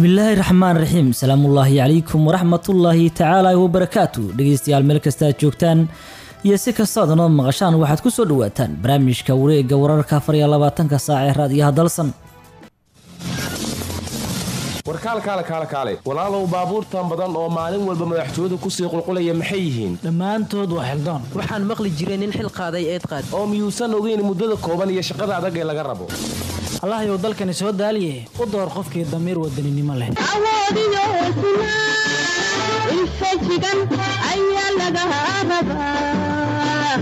bismillaahi raxmaan raxiim salaamullaahi calaykum waraxmatullaahi tacaala wabarakaatu dhegeystayaal meel kastaad joogtaan iyo si kastaad noo maqashaan waxaad ku soo dhawaataan barnaamijka wareega wararka afar iyo labaatanka saac ee raadiyaha dalsan warkaalkaale kaale kaale walaalow baabuurtan badan oo maalin walba madaxtooyadu kusii qulqulaya maxay yihiin dhammaantood waa xildaan waxaan maqli jiray nin xil qaaday eed qaad oo miyuusan ogeyn muddada kooban iyo shaqada adag ee laga rabo allahayow dalkani soo daaliye u door qofkii damiir wadaninimo leh awoodiyo hesnaa infajigan ayaa laga rabaa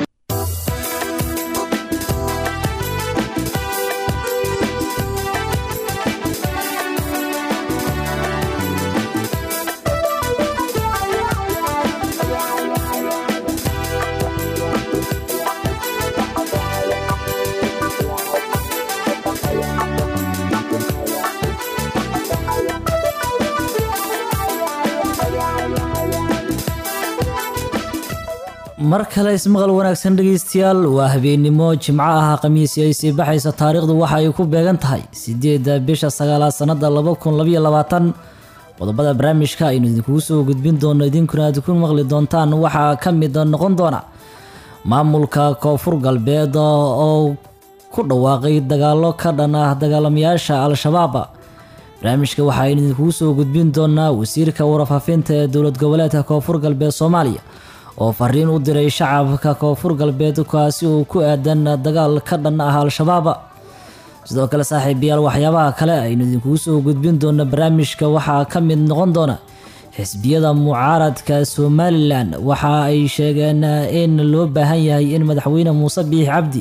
mar kale ismaqal wanaagsan dhegeystayaal waa habeennimo jimco ah khamiisi ay sii baxaysa taariikhdu waxa ay ku beegan tahay sideedda bisha sagaalaad sannada laba kun labaiyo labaatan qodobada barnaamijka aynu idinkugu soo gudbin doono idinkuna aad ku maqli doontaan waxaa ka mid noqon doona maamulka koonfur galbeed oo ku dhawaaqay dagaalo ka dhan ah dagaalamayaasha al-shabaab barnaamijka waxa aynu idinkugu soo gudbin doonaa wasiirka warfaafinta ee dowlad goboleedka koonfur galbeed soomaaliya oo fariin u diray shacabka koonfur galbeed kaasi uu ku aadan dagaal ka dhan ah al-shabaab sidoo kale saaxiibayaal waxyaabaha kale aynu idinkugu soo gudbin doono barnaamijka waxaa ka mid noqon doona xisbiyada mucaaradka somalilan waxa ay sheegeen in loo baahan yahay in madaxweyne muuse biix cabdi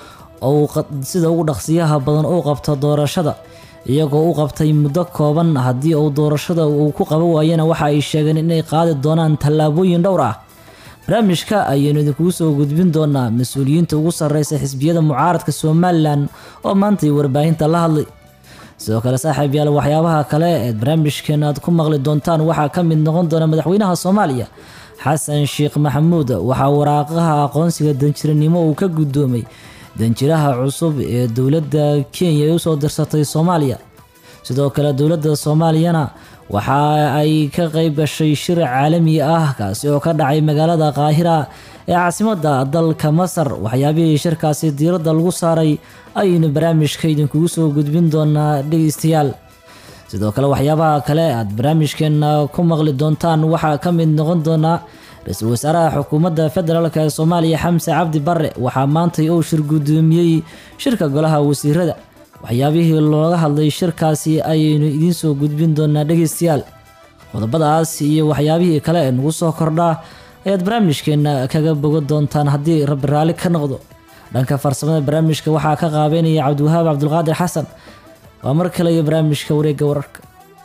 ou sida ugu dhaqsiyaha badan u qabto doorashada iyagoo u qabtay muddo kooban haddii uu doorashada uu ku qaban waayana waxa ay sheegeen inay qaadi doonaan tallaabooyin dhowr ah barnaamijka ayaynu idinkugu soo gudbin doonaa mas-uuliyiinta ugu sarreysa xisbiyada mucaaradka somalilan oo maantay warbaahinta la hadlay sidoo kale saaxiib yaal waxyaabaha kale eed barnaamijkeena aad ku maqli doontaan waxaa ka mid noqon doona madaxweynaha soomaaliya xasan sheekh maxamuud waxaa waraaqaha aqoonsiga danjiranimo uu ka guddoomay danjiraha cusub ee dowladda kenya ay usoo dirsatay soomaaliya sidoo kale dowladda soomaaliyana waxa ay ka qayb gashay shir caalami ah kaasi oo ka dhacay magaalada qaahira ee caasimadda dalka masar waxyaabihii shirkaasi diiradda lagu saaray ayaynu barnaamijka idinkugu soo gudbin doonaa dhegeystayaal sidoo kale waxyaabaha kale aad barnaamijkeena ku maqli doontaan waxaa ka mid noqon doonaa ra-iisul wasaaraha xukuumadda federaalk ee soomaaliya xamse cabdi bare waxaa maantay uu shir guddoomiyey shirka golaha wasiirada waxyaabihii looga hadlay shirkaasi ayaynu idiin soo gudbin doonaa dhegeystayaal qodobadaas iyo waxyaabihii kale ee nagu soo kordhaa ayaad barnaamijkeena kaga bogan doontaan haddii rabbi raalli ka noqdo dhanka farsamada barnaamijka waxaa ka qaabeynaya cabdiwahaab cabdulqaadir xasan waa mar kale iyo barnaamijka wareegga wararka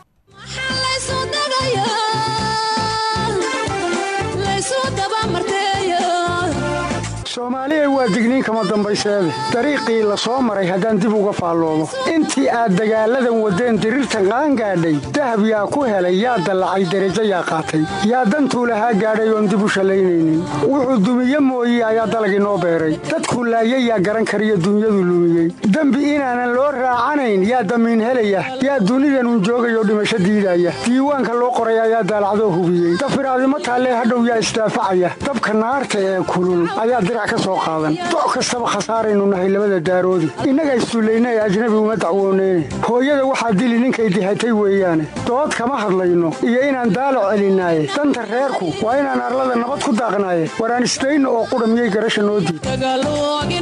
soomaaliya waa digniin kama dambayseede dariiqii la soo maray haddaan dib uga faalloomo intii aad dagaalladan waddeen diriirta qaan gaadhay dahab yaa ku helay yaa dallacay derajo yaa qaatay yaa dantuu lahaa gaadhay oon dib u shallaynaynin wuxuu dumiye mooye ayaa dalagii noo beeray dadkuu laayay yaa garan kariyo dunyadu lumiyey dembi inaanan loo raacanayn yaa damiin helaya yaa dunidanun joogayoo dhimasho diidaya diiwaanka loo qoray ayaa daalacdoo hubiyey dafiraadimo taallee hadhow yaa isdaafacaya dabka naarta ee kulul ayaa dirac doc kastaba khasaaraynu nahay labada daaroodi innaga issullayna ee ajnabi uma dacwooneyne hooyada waxaa dili ninkay dihatay weeyaane dood kama hadlayno iyo inaan daalac celinaaye danta reerku waa inaan arlada nabad ku daaqnaaye waraan isdayno oo qudha miyay garasha noo diid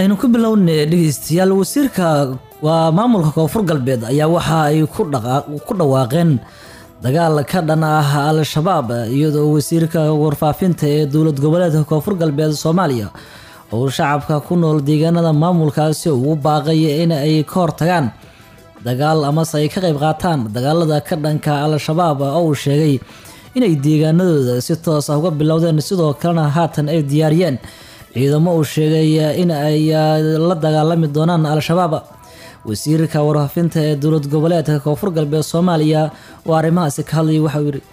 aynu ku bilownay dhegeystayaal wasiirka waa maamulka koonfur galbeed ayaa waxa ay ku dhaqa- ku dhawaaqeen dagaal ka dhan ah al-shabaab iyadoo wasiirka warfaafinta ee dowlad goboleedka koonfur galbeed soomaaliya uu shacabka ku nool deegaanada maamulkaasi ugu baaqaya in ay ka hortagaan dagaal amase ay ka qayb qaataan dagaalada ka dhanka al-shabaab oo uu sheegay inay deegaanadooda si toos ah uga bilowdeen sidoo kalena haatan ay diyaariyeen ciidamo uu sheegay in ay la dagaalami doonaan al-shabaab wasiirka warfaafinta ee dowlad goboleedka koonfur galbeed soomaaliya oo arrimahaasi ka hadlayay waxauu yidhi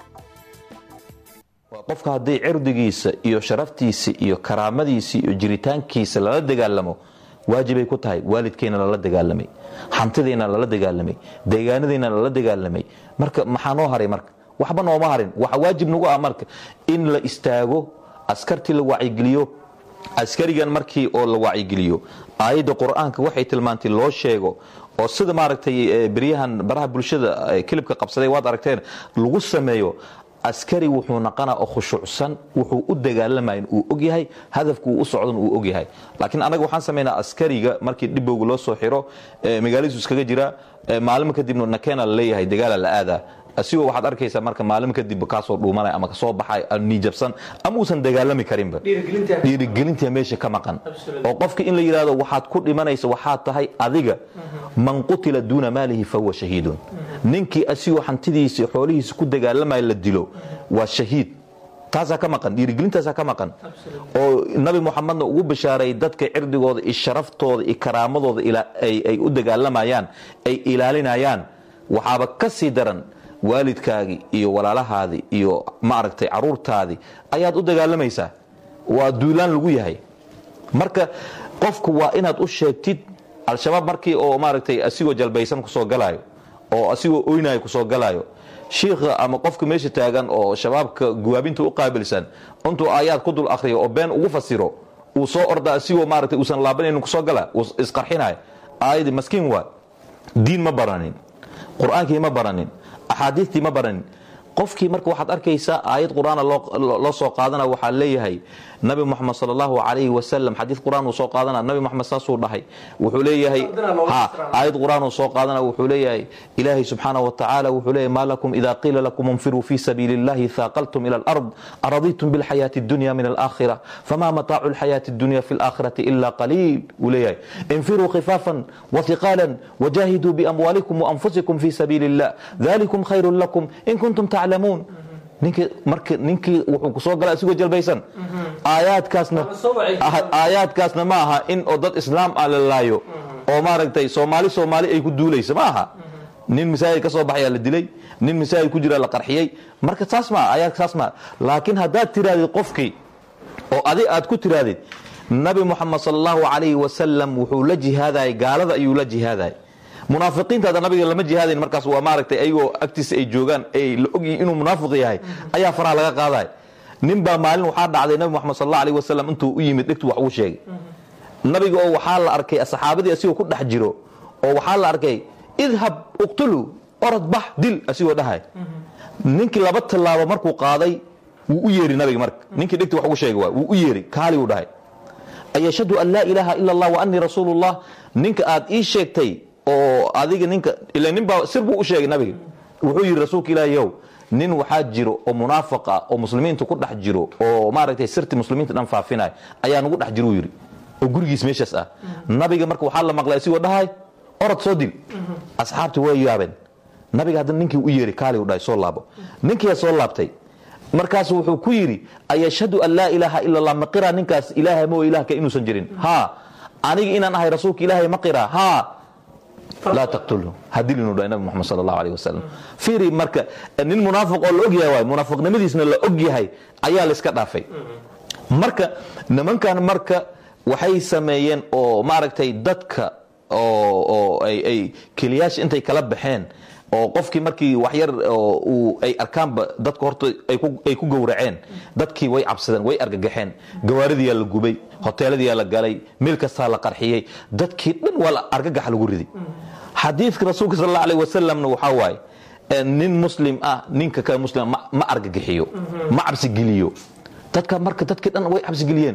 waa qofka haddii cirdigiisa iyo sharaftiisa iyo karaamadiisa iyo jiritaankiisa lala dagaalamo waajibay ku tahay waalidkeenna lala dagaalamay hantideenna lala dagaalamay deegaanadeenna lala dagaalamay marka maxaa noo haray marka waxba nooma harin waxa waajib nagu ah marka in la istaago askartii la wacyigeliyo askarigan markii oo la wacyigeliyo aayadda qur-aanka waxay tilmaantay loo sheego oo sida maaragtay eh, beryahan baraha bulshada eh, kilibka qabsaday waad aragteen lagu sameeyo askari wuxuu naqana oo khushuucsan wuxuu u dagaalamayn uu ogyahay hadafku uu u socdan uu ogyahay laakiin anaga waxaan samaynaa askariga markii dhibowga loo soo xiro eh, magaaladiisu iskaga jira eh, maalmo kadibna nakeena la leeyahay dagaala la aadaa asigoo waxaad arkaysaa marka maalin kadib kaasoo dhuumanaya ama kasoo baxay niijabsan ama uusan dagaalami karinba dhiirigelinta meesha ka maqan oo qofka in la yidhahdo waxaad ku dhimanaysa waxaad tahay adiga man qutila duuna maalihi fahuwa shahiidun ninkii asigoo hantidiisa xoolihiisa ku dagaalamaya la dilo waa shahiid taasaa ka maqan dhiirigelintaasaa ka maqan oo nabi muxamedna ugu bishaaray dadka cirdigooda iyo sharaftooda iyo karaamadooda ila- ay ay u dagaalamayaan ay ilaalinayaan waxaaba ka sii daran waalidkaagii iyo walaalahaadii iyo maaragtay caruurtaadii ayaad u dagaalamaysaa waa duulaan lagu yahay marka qofku waa inaad u sheegtid al-shabaab markii oo maaragtay asigoo jalbaysan kusoo galaayo oo asigoo oynayo kusoo galaayo shiikha ama qofka meesha taagan oo shabaabka guwaabinta u qaabilsan intuu aayaad ku dul akhriyo oo been ugu fasiro uu soo orda asigoo maaragtay uusan laabanaynin kusoo gala uu isqarxinayo aayadii maskiin waa diin ma baranin qur-aankii ma baranin axaadiistii ma baranin qofkii marka waxaad arkaysaa aayad qur-aana loo loo soo qaadana waxaa leeyahay nabi moxamed sal allahu calayhi wasalam xadiid qur-aan uu soo qaadana nabi moxamed saasuu dhahay wuxuu leeyahay ha aayad qur-aan uu soo qaadana wuxuu leeyahay ilaahay subxaana wa tacaala wuxuu leeyahay maa lakum ida qiila lakum infiruu fi sabiili illahi thaaqaltum ila alard araditum bilxayaati addunya min alaakhira fama mataacu alxayaati addunya fi alaakhirati ila qaliil wuu leeyahay infiruu khifaafan wathiqaalan wajahiduu biamwaalikum waanfusikum fi sabiili illah dalikum khayrun lakum in kuntum taclamuun ninkii marka ninkii wuxuu kusoo galay asigoo jalbaysan aayaadkaasna aayaadkaasna ma aha in oo dad islaam ah la laayo oo maaragtay soomaali soomaali ay ku duulaysa ma aha nin masaajid ka soo baxayaa la dilay nin masaajid ku jira la qarxiyey marka saas maa aayaadka saas maa laakiin haddaad tirahdid qofkii oo adi aad ku tirahdid nabi moxamed sal allahu calayhi wasalam wuxuu la jihaadayay gaalada ayuu la jihaadayay munaafiqiinta hadda nabiga lama jihaadayn markaas waa maaragtay ayagoo agtiisa ay joogaan ay la ogyihin inuu munaafiq yahay ayaa faraha laga qaaday nin baa maalin waxaa dhacday nabi moxamed sal allahu alayhi wasalam intuu u yimid dhigtu wax uu sheegay nabiga oo waxaa la arkay saxaabadii asigoo ku dhex jiro oo waxaa la arkay idhab uqtulu orod bax dil asigoo dhahay ninkii laba tallaabo markuu qaaday wuu u yeeri nabiga marka ninkii dhigti wax ugu sheegay waa wuu u yeeri kaali uu dhahay ayashhadu an laa ilaaha ila allah wa anii rasuulullah ninka aad ii sheegtay oo adiga ninka ila nin baa sir buu u sheegay nabiga wuxuu yidhi rasuulka ilaahi yow nin waxaa jiro oo munaafiq ah oo muslimiinta ku dhex jiro oo maaragtay sirti muslimiinta dhan faafinaya ayaa nagu dhex jiro uu yidhi oo gurigiis meeshaas ah nabiga marka waxaa la maqlay asigoo dhahay orod soo dil asxaabtii way yaabeen nabiga haddana ninkii u yeeri kaali u dhahay soo laabo ninkiyaa soo laabtay markaasu wuxuu ku yidhi ayashhadu an laa ilaaha ila allah ma qiraa ninkaas ilaahay moo ilaah ka inuusan jirin ha aniga inaan ahay rasuulka ilaahay ma qiraa ha laa taqtulhu hadilinu dhahay nabi moxamed sal allahu alayh wasalam fiiri marka nin munaafiq oo la ogyahay waay munaafiqnimadiisna la ogyahay ayaa la iska dhaafay marka nimankan marka waxay sameeyeen oo maaragtay dadka oo oo ay ay keliyaasha intay kala baxeen oo qofkii markii waxyar oo uu ay arkaanba dadka horta ay ku ay ku gowraceen dadkii way cabsadeen way argagaxeen gawaaridiyaa la gubay hoteeladiyaa la galay meel kastaa la qarxiyey dadkii dhan waa la argagax lagu riday xadiidka rasuulka sal alla alayh wasalamna waxaa waaye nin muslim ah ninka kale muslim ma ma argagixiyo ma cabsigeliyo dadka marka dadkii dhan way cabsigeliyeen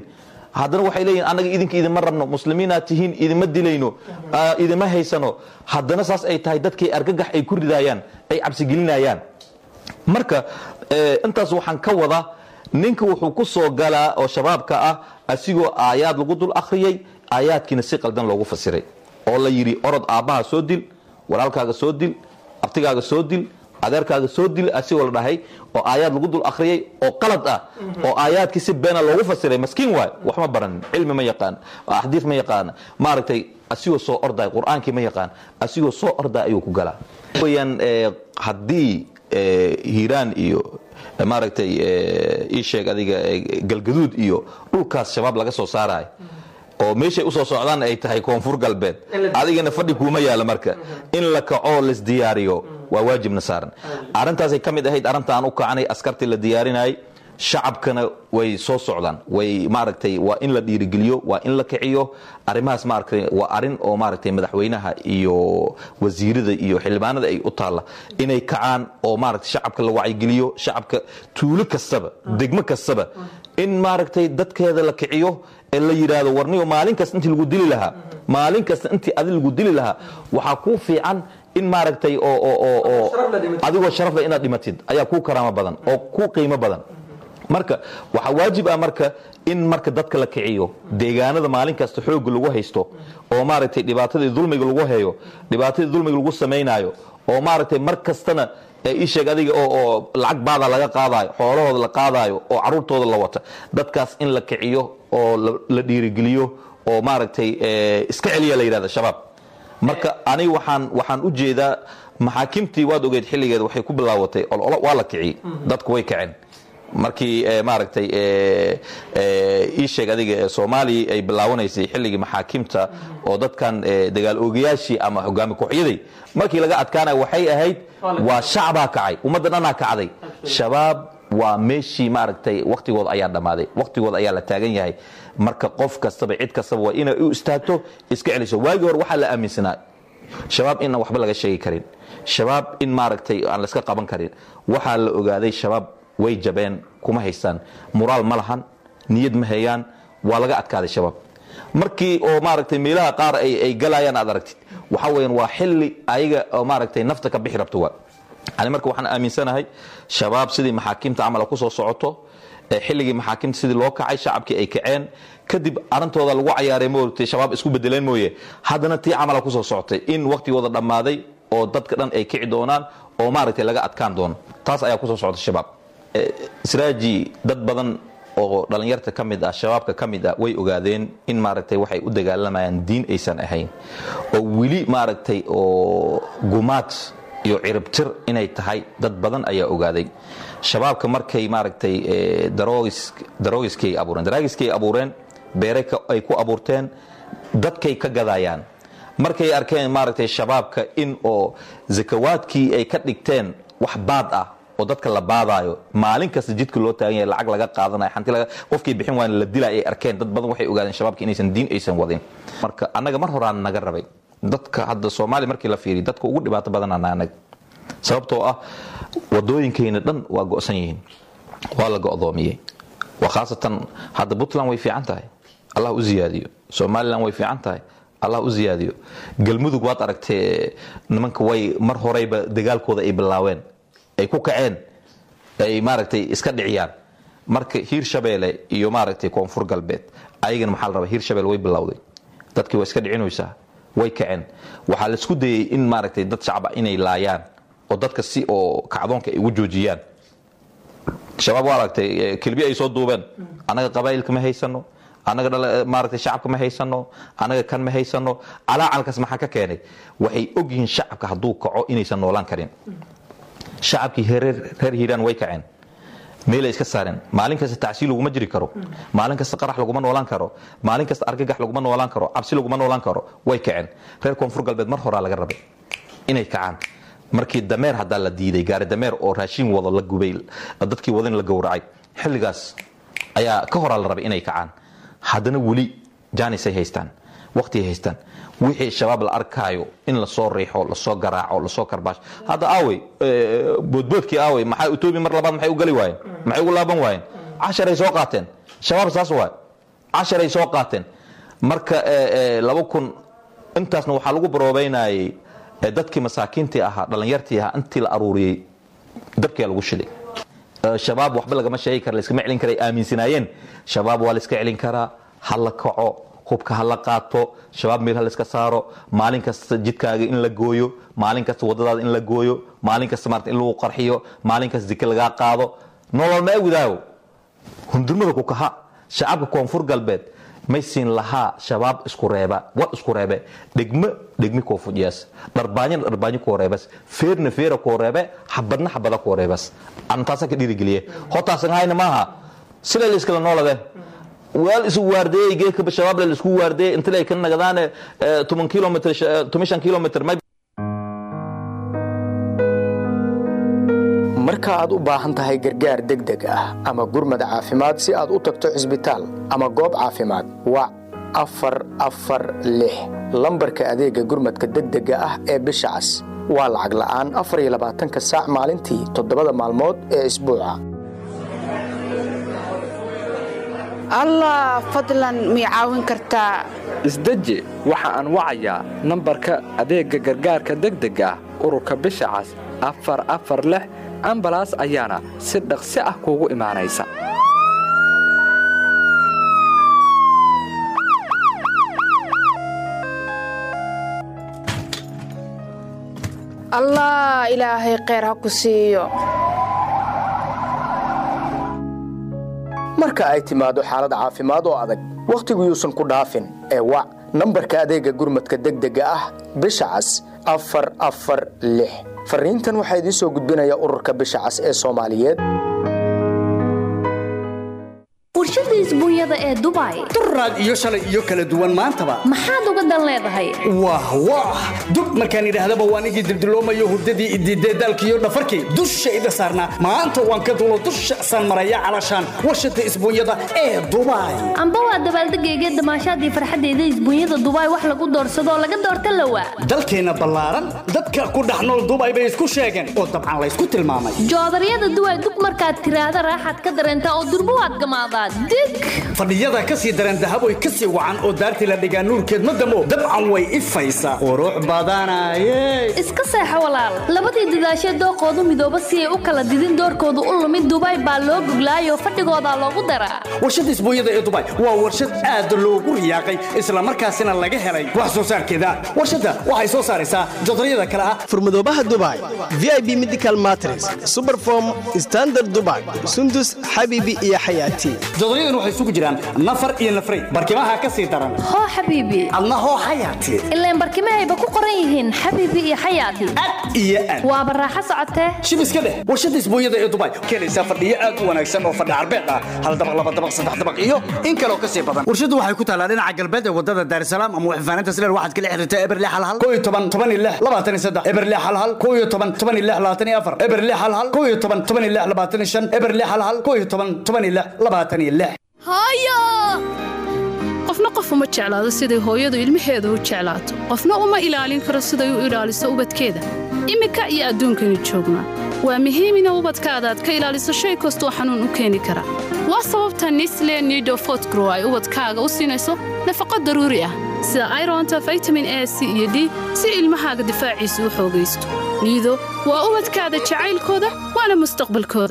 haddana waxay leeyihin annaga idinka idinma rabno muslimiinaad tihiin idinma dilayno ah, idinma haysano haddana saas ay tahay dadkay argagax ay ku ridayaan ay cabsigelinayaan marka eh, intaas waxaan ka wadaa ninka wuxuu ku soo galaa oo shabaabka ah asigoo aayaad lagu dul akhriyey aayaadkiina si qaldan loogu fasiray oo la yidhi orod aabbaha soo dil walaalkaaga soo dil abtigaaga soo dil adeerkaaga soo dil asigoo la dhahay oo aayaad lagu dul akhriyey oo qalad ah oo aayaadkii si beena loogu fasiray maskiin waay wax ma baranin cilmi ma yaqaan axdiis ma yaqaan maaragtay asigoo soo orday qur-aankii ma yaqaan asigoo soo orday ayuu ku galaa weyaan eh, haddii eh, hiiraan iyo eh, maaragtay eh, ii sheeg adiga eh, galgaduud iyo dhulkaas shabaab laga soo saarayo oo meeshay usoo socdaan ay tahay koonfur galbeed adigana fadhi kuuma yaala marka in la kaco laisdiyaariyo waa waajibna saaran arrintaasay ka mid ahayd arrinta aan u kacanay askartii la diyaarinayay shacabkana way soo socdaan way maaragtay waa in la dhiirigeliyo waa in la kiciyo arrimahaas maaragtay waa arrin oo maaragtay madaxweynaha iyo wasiirada iyo xildhibaanada ay u taalla inay kacaan oo maaragtay shacabka la wacyigeliyo shacabka tuulo kastaba degmo kastaba in maaragtay dadkeeda la kiciyo ee la yidhaahdo warniyo maalin kasta intii lagu dili lahaa maalin kasta intii adi lagu dili lahaa waxaa kuu fiican in maaragtay oo oo oo oo adigoo sharaf leh inaad dhimatid ayaa kuu karaamo badan oo kuu qiimo badan marka waxaa waajib ah marka in marka dadka la kiciyo deegaanada maalin kasta xooga lagu haysto oo maaragtay dhibaatadii dulmiga lagu hayo dhibaatadii dulmiga lagu samaynayo oo maaragtay mar kastana ee ii sheeg adiga oo oo lacag baada laga qaadayo xoolahooda la qaadayo oo caruurtooda la wata dadkaas in la kiciyo oo la- la dhiirigeliyo oo maaragtay eh, iska celiya la yidhahda shabaab marka aniga waxaan waxaan u jeedaa maxaakimtii waad ogeed xilligeeda waxay ku bilaawatay ololo waa la kiciyey dadku way kaceen markii eh, maaragtay eh, eh, ii sheeg adiga eh, soomaaliya ay bilaawanaysay xilligii maxaakimta oo dadkan eh, dagaal oogayaashii ama hogaami kooxyaday markii laga adkaanaya waxay ahayd waa shacbaa kacay ummadda dhanaa kacday shabaab waa meeshii maaragtay waktigooda ayaa dhammaaday waktigooda ayaa la taagan yahay marka qof kastaba cid kastaba waa inay u istaagto iska celiso waagii hore waxaa la aaminsanaa shabaab inaan waxba laga sheegi karin shabaab in maaragtay aan laska qaban karin waxaa la ogaaday shabaab way jabeen kuma haystaan muraal ma lahan niyad ma hayaan waa laga adkaaday shabaab markii oo maaragtay meelaha qaar ay ay galayaan aad aragtid waxa weeyaan waa xilli ayaga oo maaragtay nafta ka bixi rabto waa ani marka waxaan aaminsanahay shabaab sidii maxaakiimta camala ku soo socoto ee xilligii maxaakiimta sidii loo kacay shacabkii ay kaceen kadib arintooda lagu cayaaray moogtay shabaab isku bedeleen mooye haddana tii camala kusoo socotay in waktigooda dhammaaday oo dadka dhan ay kici doonaan oo maaragtay laga adkaan doono taas ayaa kusoo socota shabaab Eh, israaji dad badan oo dhalinyarta ka mid ah shabaabka ka mid ah way ogaadeen in maaragtay waxay u dagaalamayaan diin aysan ahayn oo weli maaragtay oo gumaad iyo ciribtir inay tahay dad badan ayaa ogaaday shabaabka markay maaragtay eh, daroogis daroogiskay abuureen daraagiskay abuureen beere ka- ay ku abuurteen dadkay ka gadayaan markay arkeen maaragtay shabaabka in oo zakawaadkii ay ka dhigteen wax baad ah oo dadka la baadaayo maalin kasta jidka loo taagan yahay lacag laga qaadanayo xanti laga qofkii bixin waana la dilay ay arkeen dad badan waxay ogaadeen shabaabka inaysan diin aysan wadin marka annaga mar horaan naga rabay dadka hadda soomaaliya markii la fiiriyo dadka ugu dhibaato badanana anaga sababtoo ah wadooyinkayna dhan waa go'san yihiin waa la go'doomiyey waa khaasatan hadda puntland way fiican tahay allah u ziyaadiyo somalilan way fiican tahay allah u ziyaadiyo galmudug waad aragtee nimanka way mar horeyba dagaalkooda ay bilaaween ay ku kaceen ay maaragtay iska dhiciyaan marka hiir shabeele iyo maaragtay koonfur galbeed ayagana maxaa la rabaa hiir shabeele way bilowday dadkii waa iska dhicinaysaa way kaceen waxaa la isku dayey in maaragtay dad shacaba inay laayaan oo dadka si oo kacdoonka ay ugu joojiyaan shabaab waa aragtay eh, kelbi ay soo duubeen annaga qabaa'ilka ma haysano annaga dhala- maaragtay shacabka ma haysano annaga kan ma haysano calaacalkaas maxaa ka keenay waxay ogyihiin shacabka hadduu kaco inaysan noolaan karin shacabkii reer reer hiiraan way kaceen meelay iska saareen maalin kasta tacsiil laguma jiri karo maalin kasta qarax laguma noolaan karo maalin kasta argagax laguma noolaan karo cabsi laguma noolaan karo way kaceen reer koonfur galbeed mar horaa laga rabay inay kacaan markii dameer haddaa la diiday gaari dameer oo raashin wado la gubay dadkii wadin la gowracay xilligaas ayaa ka horaa la rabay inay kacaan haddana weli jaanisay haystaan waqtiay haystaan wixii shabaab la arkaayo in lasoo riixo lasoo garaaco lasoo karbaash hadda aawey eh, boodboodkii aawey maxaa etoobiya mar labaad maxay u gali waayeen maxay ugu laaban waayeen casharay soo qaateen shabaab saas waay casharay soo qaateen marka eh, eh, laba kun intaasna waxaa lagu baroobeynayay eh, dadkii masaakiintii ahaa dhallinyartii ahaa intii la aruuriyey dabkiyaa lagu shiday Eh, shabaab waxba lagama sheegi kara laiskama celin kara ay aaminsanaayeen shabaab waa la iska celin karaa ha la kaco hubka ha la qaato shabaab meel ha la iska saaro maalin kasta jidkaaga in la gooyo maalin kasta wadadaada in la gooyo maalin kasta maarata in lagu qarxiyo maalin kasta dike lagaa qaado nolol ma egudaayo hundurmada ku kaha shacabka koonfur galbeed may siin lahaa shabaab isku reeba war isku reebe dhegmo dhegmi koo fujiyaas dharbaanyana dharbaanyo koo reebas feerna feera koo reebe xabadna xabada koo reebas antaasa ka dhiirigeliye hotaasan hayna maaha sila la iskala noolade weel isu waardeeyey geedkaba shabaab la isku waardeeyey inta ay ka nagadaane toban kilomitr toban shan kilomitr may marka aad u baahan tahay gargaar degdeg ah ama gurmad caafimaad si aad u tagto cisbitaal ama goob caafimaad wac afar afar lix lambarka adeega gurmadka degdega ah ee bisha cas waa lacag la'aan afar iyo labaatanka saac maalintii toddobada maalmood ee isbuuca allah fadlan mii caawin kartaa isdeji waxa aan wacayaa nambarka adeegga gargaarka degdega ah ururka bisha cas afar afar lix ambalaas ayaana si dhaqsi ah kuugu imaanaysa allah ilaahay kheyr ha ku siiyo marka ay timaado xaalad caafimaad oo adag wakhtigu yuusan ku dhaafin ee wac nambarka adeega gurmadka degdega ah bisha cas afar afar lix fariintan waxaa idiin soo gudbinaya ururka bisha cas ee soomaaliyeed warshada isbuunyada ee dubai duraad iyo shalay iyo kala duwan maantaba maxaad uga dan leedahay wah wah dub markaan idhaahdaba waan igii dildiloomayo hurdadii idiidee daalkiiyo dhafarkii dushayda saarnaa maanta waan ka dulo dusha saan maraya calashaan warshada isbuunyada ee dubai amba waa dabaaldegayga damaashaadii farxaddeeda isbuunyada dubai wax lagu doorsadoo laga doorta lawa dalkeenna ballaaran dadka ku dhex nool dubai bay isku sheegeen oo dabcan laysku tilmaamay joodaryada duway dug markaad tiraahda raaxaad ka dareentaa oo durbo waad gamaadaa dig fadhiyada ka sii daran dahaboy ka sii wacan oo daartii la dhigaa nuurkeed ma damo dabcan way ifaysaa qurux badanaye iska seexo walaal labadii dadaashee dooqoodu midooba si ay u kala didin doorkoodu u lumid dubai baa loo goglaayoo fadhigoodaa loogu daraa warshada isbuunyada ee dubai waa warshad aad loogu riyaaqay islamarkaasina laga helay wax soo saarkeeda warshadda waxay soo saaraysaa jodaryada kale ah furmadoobaha dubai vip medical matres superform standard dubai sundus xabiibi iyo xayaati jodoryadan waxay isugu jiraan nafar iyo nafray barkimaha ka sii daran hoo xabiibi adna hoo xayaati ilaan barkimahayba ku qoran yihiin xabiibi iyo xayaati iyo aad waaba raaxo socotee shib iska dheh warshada isbuunyada ee dubai keenaysaa fadhiyo aad u wanaagsan oo fadhi carbeed ah hal dabaq laba dabaq saddex dabaq iyo in kaloo ka sii badan warshadu waxay ku taalaa dhinaca galbeed ee wadada daarsalaam ama waxfaanaynta sileer waxaad kala xiriirtaa eberle halhal koo iyo toban toban iyo lix labaatan iyo saddex eberle halhal koo iyo toban toban iyo lix labaatan iyo afar eberle halhal koo iyo toban toban iyo lix labaatan iyo shan eberle halhal koo iyo toban toban iyo lix labaatan iyo lix qofna qof uma jeclaado siday hooyadu ilmaheedu u jeclaato qofna uma ilaalin karo siday u ilaaliso ubadkeeda iminka iyo adduunkaynu joognaa waa muhiim ina ubadkaada aad ka ilaaliso shay kastoo xanuun u keeni kara waa sababta nisle nido fotgrow ay ubadkaaga u siinayso nafaqo daruuri ah sida ironta vitamin a c iyo d si ilmahaaga difaaciisu u xoogaysto niido waa ubadkaada jacaylkooda waana mustaqbalkooda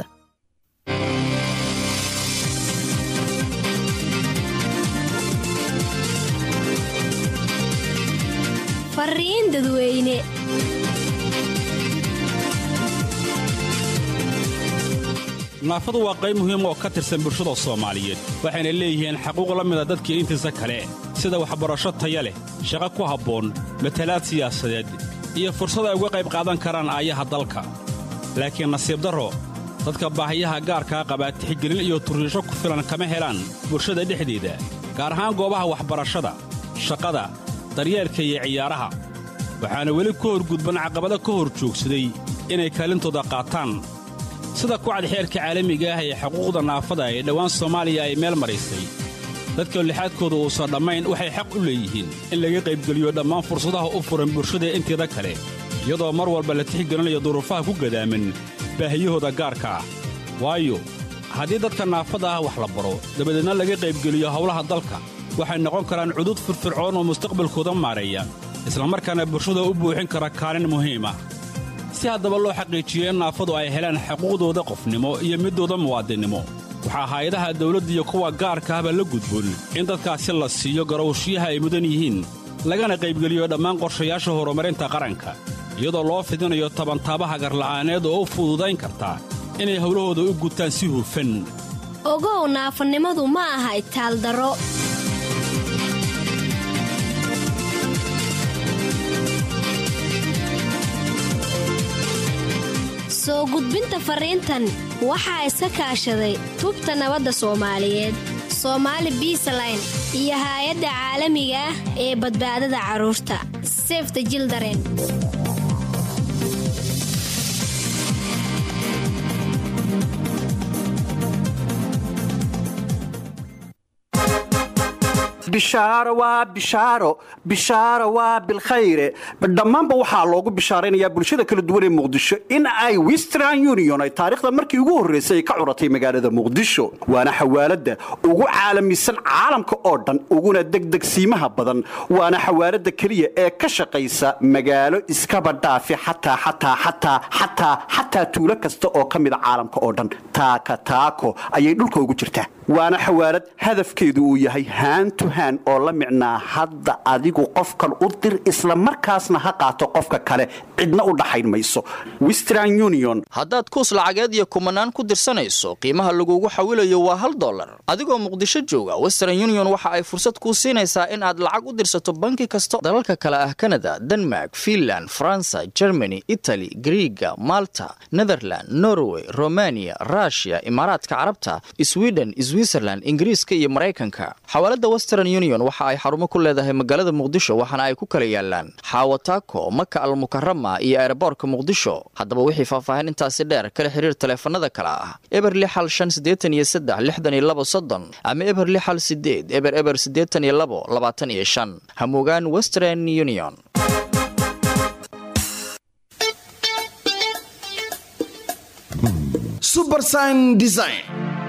fariin dadweyne naafadu waa qayb muhiim oo ka tirsan bulshada soomaaliyeed waxayna leeyihiin xaquuq la mida dadkii intiisa kale sida waxbarasho taya leh shaqo ku habboon matalaad siyaasadeed iyo fursad ay uga qayb qaadan karaan aayaha dalka laakiin nasiib darro dadka baahiyaha gaarkaa qabaa tixgelin iyo turriisho ku filan kama helaan bulshada dhexdeeda gaar ahaan goobaha waxbarashada shaqada daryeelka iyo ciyaaraha waxaana weli ka horgudban caqabado ka hor joogsaday inay kaalintooda qaataan sida kucad xeerka caalamiga ah ee xuquuqda naafada ee dhowaan soomaaliya ay meel maraysay dadka lixaadkooda uusan dhammayn waxay xaq u leeyihiin in laga qaybgeliyo dhammaan fursadaha u furan bulshada inteeda kale iyadoo mar walba la tixgelinayo duruufaha ku gadaaman baahiyahooda gaarka ah waayo haddii dadka naafada ah wax la baro dabadeedna laga qaybgeliyo howlaha dalka waxay noqon karaan cudud firfircoon oo mustaqbalkooda maareeya islamarkaana bulshada u buuxin kara kaalin muhiim ah si haddaba loo xaqiijiyo in naafadu ay helaan xuquuqdooda qofnimo iyo midooda muwaadinnimo waxaa hay-adaha dawladda iyo kuwa gaarka ahba la gudboon in dadkaasi la siiyo garowshiyaha ay mudan yihiin lagana qaybgeliyo dhammaan qorshayaasha horumarinta qaranka iyadoo loo fidinayo tabantaabaha garla'aaneed oo u fududayn karta inay howlahooda u gutaan si hufan ogow naafanimadu ma aha itaaldaro soo gudbinta fariintan waxaa iska kaashaday tubta nabadda soomaaliyeed soomaali biisaline iyo haay-adda caalamiga ah ee badbaadada carruurta sefta jildaren bishaaro waa bishaaro bishaaro waa bilkhayre dhammaanba waxaa loogu bishaaraynayaa bulshada kala duwan ee muqdisho in ay western union ay taariikhda markii ugu horraysay ay ka curatay magaalada muqdisho waana xawaaladda ugu caalamisan caalamka oo dhan uguna degdegsiimaha badan waana xawaaladda keliya ee ka shaqaysa magaalo iskaba dhaafi xataa xataa xataa xataa xataa tuulo kasta oo ka mida caalamka oo dhan taaka taako ayay dhulka ugu jirtaa waana xawaalad hadafkeedu uu yahay haantu haan oo la micnaa hadda adigu qofkan u dir isla markaasna ha qaato qofka kale cidna u dhaxayn mayso western union haddaad kuus lacageed iyo kumanaan ku dirsanayso qiimaha lagugu xawilayo waa hal dollar adigoo muqdisho jooga western union waxa ay fursad kuu siinaysaa in aad lacag u dirsato banki kasta dalalka kale ah kanada denmark finland faransa germany itali griiga malta netherland norway romania rushia imaaraadka carabta sweden switzerland ingiriiska iyo maraykanka xawaalada western union waxa ay xarumo ku leedahay magaalada muqdisho waxaana ay ku kala yaalaan xaawataako maka almukarama iyo eeraboorka muqdisho haddaba wixii faahfaahin intaasi dheer kala xiriir taleefanada kale ah eber lixal shan siddeetan iyo saddex lixdan iyo labo soddon ama eber lixal sideed eber eber siddeetan iyo labo labaatan iyo shan hamugaan western union subersign design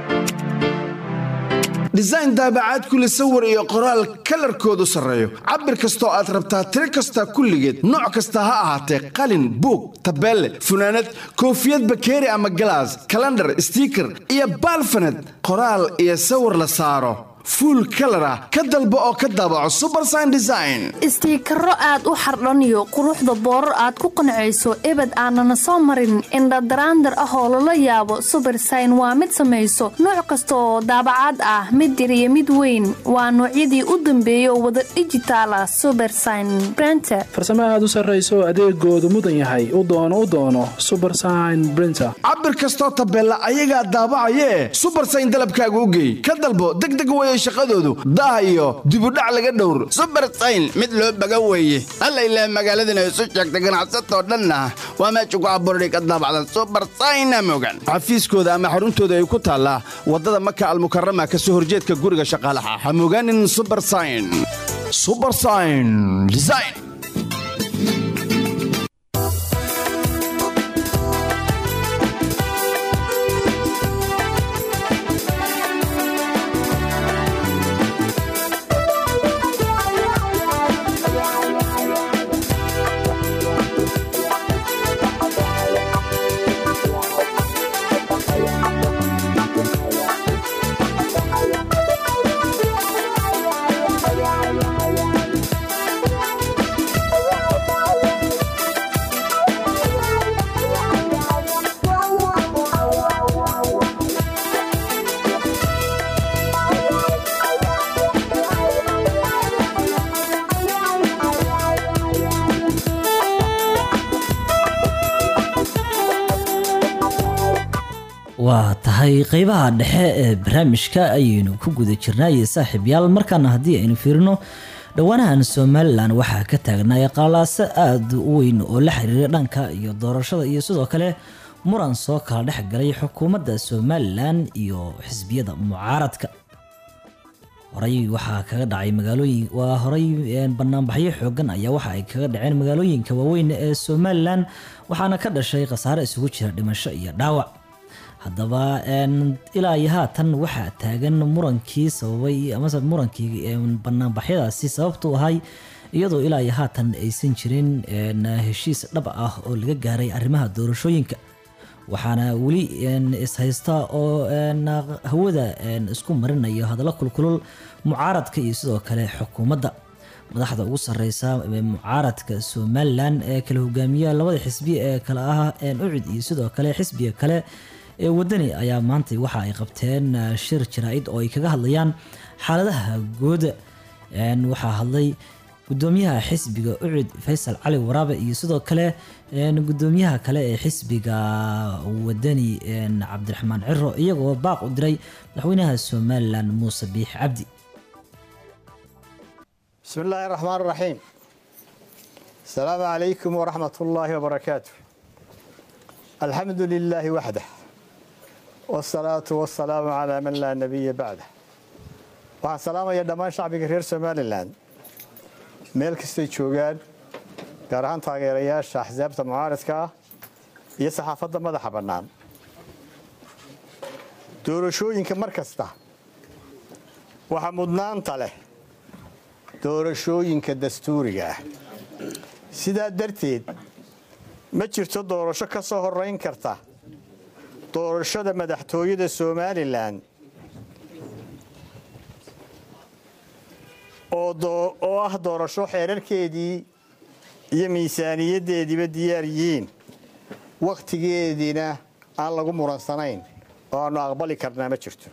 design daabacaad kule sawir iyo qoraal kalarkoodu sarreeyo cabir kastoo aad rabtaa tiro kasta kulligeed nooc kasta ha ahaatee qalin buug tabeelle funaanad koofiyad bakeeri ama galaas kalandhar stiiker iyo baalfaned qoraal iyo sawir la saaro fuul kalar ah ka dalbo oo ka daabaco subersign design istiikaro aad u xardhaniyo quruxda boorar aad ku qancayso ebed aanana soo marin indhadaraandar ah oo lala yaabo subersign waa mid samayso nooc kasta oo daabacaad ah mid yar iyo mid weyn waa noocyadii u dambeeyay oo wada dhijitaal ah subersign brenter farsamo aad u sarrayso adeegoodu mudan yahay u doono u doono subersign brinter cabir kastoo tabeella ayagaa daabacayee subersign dalabkaaga u geey ka dalbo degdeg weye shaqadoodu daah iyo dibudhac laga dhowr subersayn mid loo baga weeye alla ilaah magaaladana isu sheegta ganacsatoo dhanna waa meesha ku abuurday ka daabacdan subersayna mogan xafiiskooda ama xaruntooda ay ku taallaa waddada maka almukarama ka soo horjeedka guriga shaqaalaha ha mogaanin subersayn subersayn design waa tahay qeybaha dhexe ee barnaamijka ayaynu ku guda jirnaaye saaxiibyaal markaana haddii aynu fiirino dhowaanahan somalilan waxaa ka taagnaya qalaaso aada u weyn oo la xiriira dhanka iyo doorashada iyo sidoo kale muran soo kala dhex galay xukuumadda somalilan iyo xisbiyada mucaaradka horey waxaa kaga dhacay magaalooyin waa horey banaanbaxyo xoogan ayaa waxa ay kaga dhaceen magaalooyinka waaweyn ee somalilan waxaana ka dhashay khasaare isugu jira dhimasho iyo dhaawac haddaba ilaa iyo haatan waxaa taagan murankii sababay amase murankii banaanbaxyadaasi sababtu ahay iyadoo ilaa iyo haatan aysan jirin heshiis dhab ah oo laga gaaray arrimaha doorashooyinka waxaana weli ishaysta oo hawada isku marinayo hadallo kulkulul mucaaradka iyo sidoo kale xukuumadda madaxda ugu sareysa mucaaradka somalilan ee kala hogaamiya labada xisbi ee kale ah ucid iyo sidoo kale xisbiga kale ee wadani ayaa maanta waxa ay qabteen shir jaraa-id oo ay kaga hadlayaan xaaladaha gooda waxaa hadlay gudoomiyaha xisbiga ucid faysal cali waraabe iyo sidoo kale gudoomiyaha kale ee xisbiga wadani cabdiraxmaan ciro iyagoo baaq u diray madaxweynaha somalilan muuse biix cabdi بسم الله الرحمن الرحيم السلام عليكم ورحمة الله وبركاته الحمد لله وحده والصلاة والسلام على من لا نبي بعده waxaan salaamaya dhammaan shacbiga reer somalilan meel kastay joogaan gaar ahaan taageerayaasha axsaabta mucaaradka ah iyo saxaafadda madaxa bannaan doorashooyinka mar kasta waxaa mudnaanta leh doorashooyinka dastuuriga ah sidaa darteed ma jirto doorasho ka soo horeyn karta doorashada madaxtooyada somalilan oo ah doorasho xeerarkeedii iyo miisaaniyaddeediiba diyaar yihiin wakhtigeediina aan lagu muransanayn oo aannu aqbali karnaa ma jirto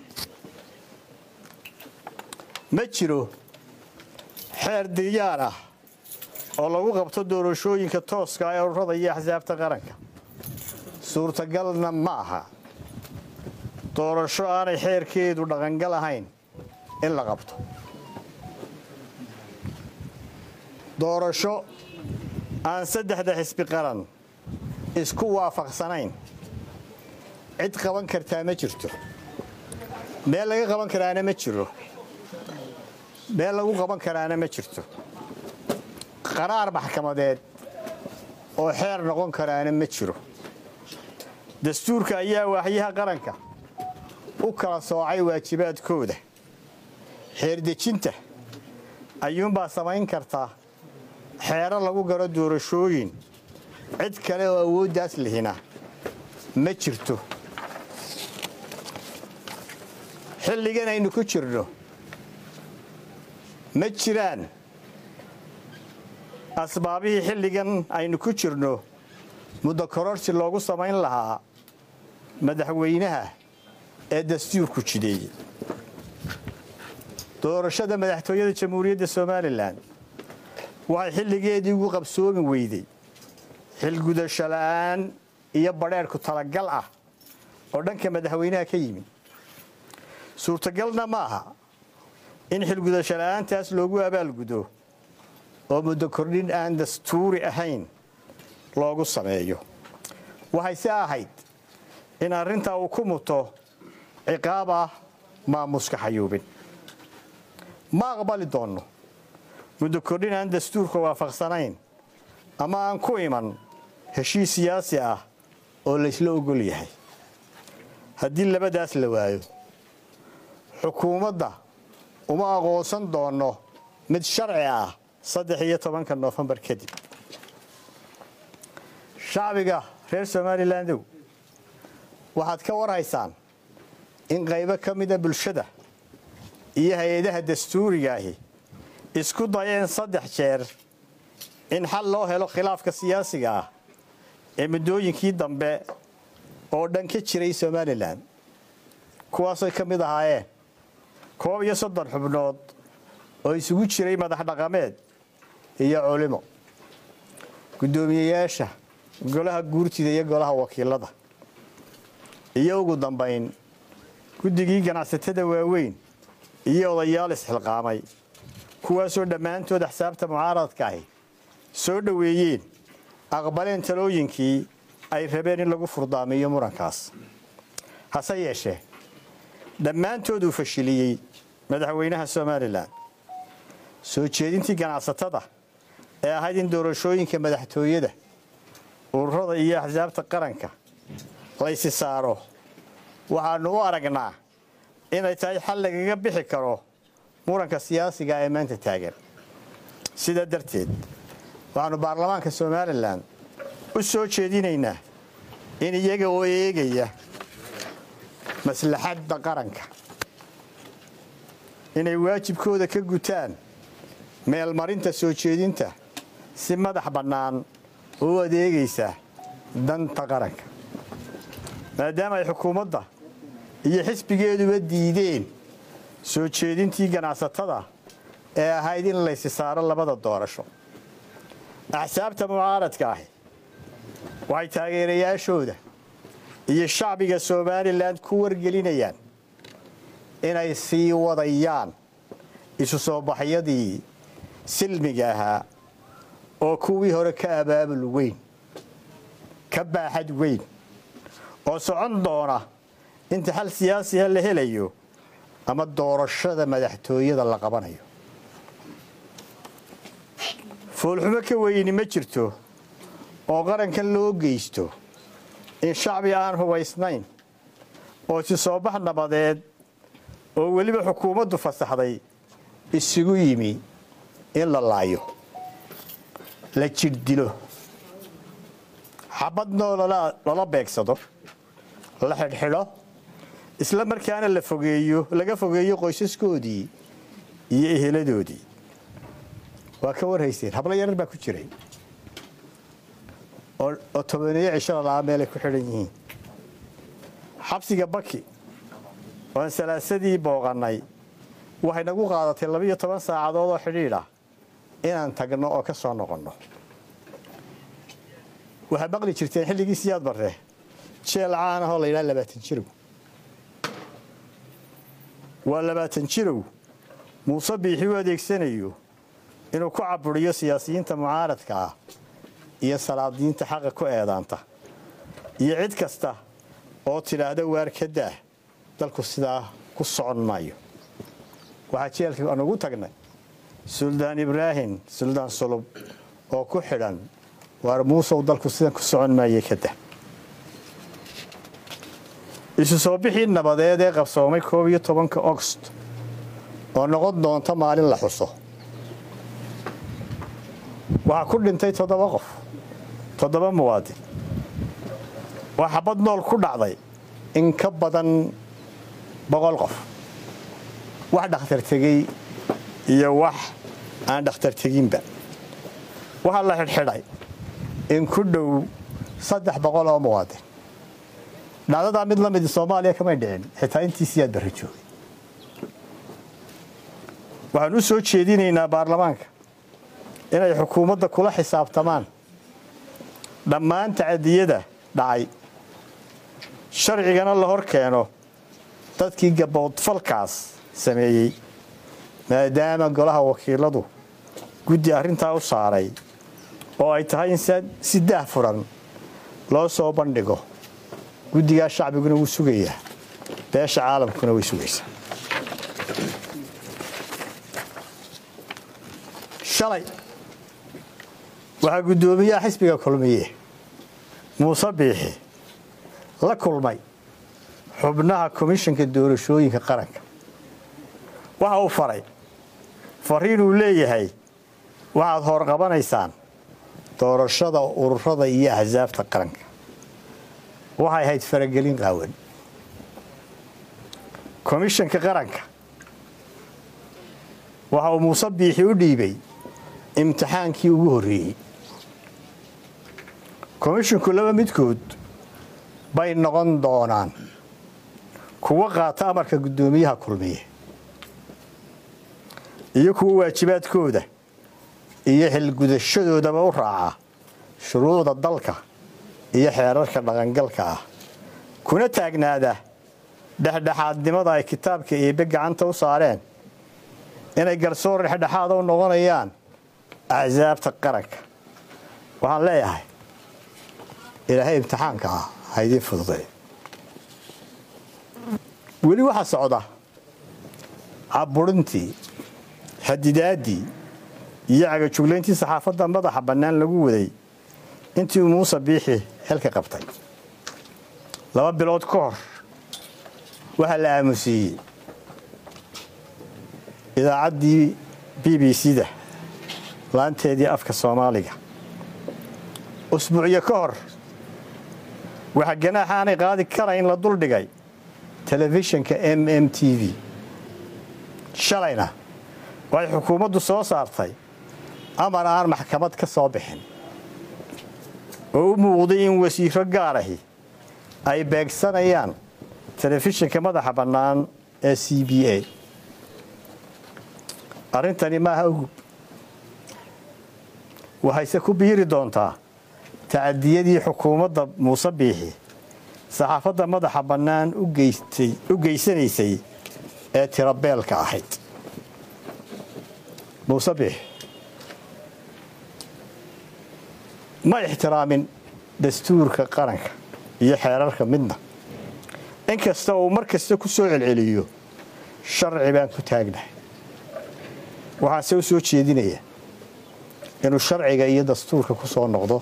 ma jiro xeer diyaar ah oo lagu qabto doorashooyinka tooska ee ururada iyo axsaabta qaranka suurtagalna ma aha doorasho aanay xeerkeedu dhaqangal ahayn in la qabto doorasho aan saddexda xisbi qaran isku waafaqsanayn cid qaban kartaa ma jirto meel laga qaban karaana ma jiro meel lagu qaban karaana ma jirto qaraar maxkamadeed oo xeer noqon karaana ma jiro dastuurka ayaa waaxyaha qaranka u kala soocay waajibaadkooda xeerdejinta ayuunbaa samayn kartaa xeero lagu galo doorashooyin cid kale oo awooddaas lihina ma jirto xilligan aynu ku jirno ma jiraan asbaabihii xilligan aynu ku jirno muddo kororsi loogu samayn lahaa madaxweynaha ee dastuurku jideeyey doorashada madaxtooyada jamhuuriyadda somalilan waxay xilligeedii ugu qabsoomi weyday xilgudasho la'aan iyo badheerhku talagal ah oo dhanka madaxweynaha ka yimid suurtagalna ma aha in xilgudasho la'aantaas loogu abaalgudo oo muddo kordhin aan dastuuri ahayn loogu sameeyo waxayse ahayd in arrintaa uu ku muto ciqaab ah maamuska xayuubin ma aqbali doonno muddo kordhin aan dastuurka waafaqsanayn ama aan ku iman heshiis siyaasi ah oo laysla ogol yahay haddii labadaas la waayo xukuumadda uma aqoonsan doonno mid sharci ah saddex iyo tobanka noofembar kadib shacbiga reer somalilandow waxaad ka warhaysaan in qaybo ka mida bulshada iyo hay-adaha dastuuriga ahi isku dayeen saddex jeer in xal loo helo khilaafka siyaasiga ah ee muddooyinkii dambe oo dhan ka jiray somalilan kuwaasay ka mid ahaayeen koob iyo soddon xubnood oo isugu jiray madax dhaqameed iyo culimo guddoomiyeyaasha golaha guurtida iyo golaha wakiilada iyo ugu dambayn guddigii ganacsatada waaweyn iyo odayaal isxilqaamay kuwaasoo dhammaantood axsaabta mucaaradka ahi soo dhoweeyeen aqbaleen talooyinkii ay rabeen in lagu furdaamiyo murankaas hase yeeshee dhammaantood uu fashiliyey madaxweynaha somalilan soo jeedintii ganacsatada ee ahayd in doorashooyinka madaxtooyada ururada iyo axsaabta qaranka laysi saaro waxaannu u aragnaa inay tahay xal lagaga bixi karo muranka siyaasiga ee maanta taagan sidaa darteed waxaannu baarlamaanka somalilan u soo jeedinaynaa in iyaga oo eegaya maslaxadda qaranka inay waajibkooda ka gutaan meelmarinta soo jeedinta si madax bannaan oo u adeegaysa danta qaranka maadaama ay xukuumadda iyo xisbigeeduba diideen soo jeedintii ganacsatada ee ahayd in laysi saaro labada doorasho axsaabta mucaaradka ahi waxay taageerayaashooda iyo shacbiga somalilan ku wargelinayaan inay sii wadayaan isu soo baxyadii silmiga ahaa oo kuwii hore ka abaabul weyn ka baaxad weyn oo socon doona inta xal siyaasiha la helayo ama doorashada madaxtooyada la qabanayo foolxumo ka weyni ma jirto oo qarankan loo geysto in shacbi aan hubaysnayn oo si soo bax nabadeed oo weliba xukuumaddu fasaxday isugu yimi in la laayo la jirdilo xabadnoo lala beegsado la xidhxidho isla markaana la fogeeyo laga fogeeyo qoysaskoodii iyo eheladoodii waa ka warhayseen hablo yarar baa ku jiray oo tobaneeyo cisho lalaa meelay ku xidhan yihiin xabsiga baki oan salaasadii booqannay waxay nagu qaadatay labiiyo toban saacadood oo xidhiidh ah inaan tagno oo ka soo noqonno waxaa maqli jirteen xilligii siyaad barre jeel caan ahoo la yidhaha labaatan jirow waa labaatan jirow muuse biixi u adeegsanayo inuu ku caburiyo siyaasiyiinta mucaaradka ah iyo salaadiinta xaqa ku eedaanta iyo cid kasta oo tidhaahda waar ka daah dalku sidaa ku socon maayo waxaa jeelka aan ugu tagnay suldaan ibraahim suldaan sulub oo ku xidhan waar muusow dalku sidan ku socon maaye ka dah isu soo bixii nabadeed ee qabsoomay koob iyo tobanka ogost oo noqon doonta maalin la xuso waxaa ku dhintay toddoba qof toddoba muwaadin waa xabad nool ku dhacday in ka badan boqol qof wax dhakhtar tegey iyo wax aan dhakhtar teginba waxaa la xidhxidhay in ku dhow saddex boqol oo muwaadin dhacdadaa mid la midi soomaaliya kamay dhicin xitaa intiisiyaad barra joogay waxaan u soo jeedinaynaa baarlamaanka inay xukuumadda kula xisaabtamaan dhammaan tacadiyada dhacay sharcigana la hor keeno dadkii gaboodfalkaas sameeyey maadaama golaha wakiiladu guddi arrintaa u saaray oo ay tahay in si daah furan loo soo bandhigo guddigaa shacbiguna wuu sugayaa beesha caalamkuna way sugaysaa shalay waxaa guddoomiyaha xisbiga kulmiye muuse biixi la kulmay xubnaha komishanka doorashooyinka qaranka waxa uu faray fariinuu leeyahay waxaad horqabanaysaan doorashada ururada iyo axsaabta qaranka waxay ahayd faragelin qaawan komishanka qaranka waxa uu muuse biixi u dhiibay imtixaankii ugu horreeyey komishinku laba midkood bay noqon doonaan kuwa qaata amarka guddoomiyaha kulmiye iyo kuwa waajibaadkooda iyo xilgudashadoodaba u raaca shuruucda dalka iyo xeerarka dhaqangalka ah kuna taagnaada dhexdhexaadnimada ay kitaabka eebbe gacanta u saareen inay garsoor dhexdhexaada u noqonayaan axsaabta qaranka waxaan leeyahay ilaahay imtixaanka ah ha idiin fududay weli waxaa socda caburintii xadidaaddii iyo cagajuglayntii saxaafadda madaxa bannaan lagu waday intii uu muuse biixi xilka qabtay laba bilood ka hor waxaa la aamusiiyey idaacaddii b b c-da laanteedii afka soomaaliga usbuucyo ka hor waxaa ganaaxa aanay qaadi karayn la duldhigay telefishinka m m t v shalayna waxay xukuumaddu soo saartay amar aan maxkamad ka soo bixin oo u muuqday in wasiiro gaarahi ay beegsanayaan telefishinka madaxa bannaan ee c b a arrintani maaha ugub waxayse ku biiri doontaa tacadiyadii xukuumadda muuse biixi saxaafadda madaxa bannaan u geysanaysay ee tirabeelka ahayd muuse biixi ma ixtiraamin dastuurka qaranka iyo xeerarka midna inkasta uu mar kasta ku soo celceliyo sharci baan ku taagnahay waxaanse u soo jeedinaya inuu sharciga iyo dastuurka ku soo noqdo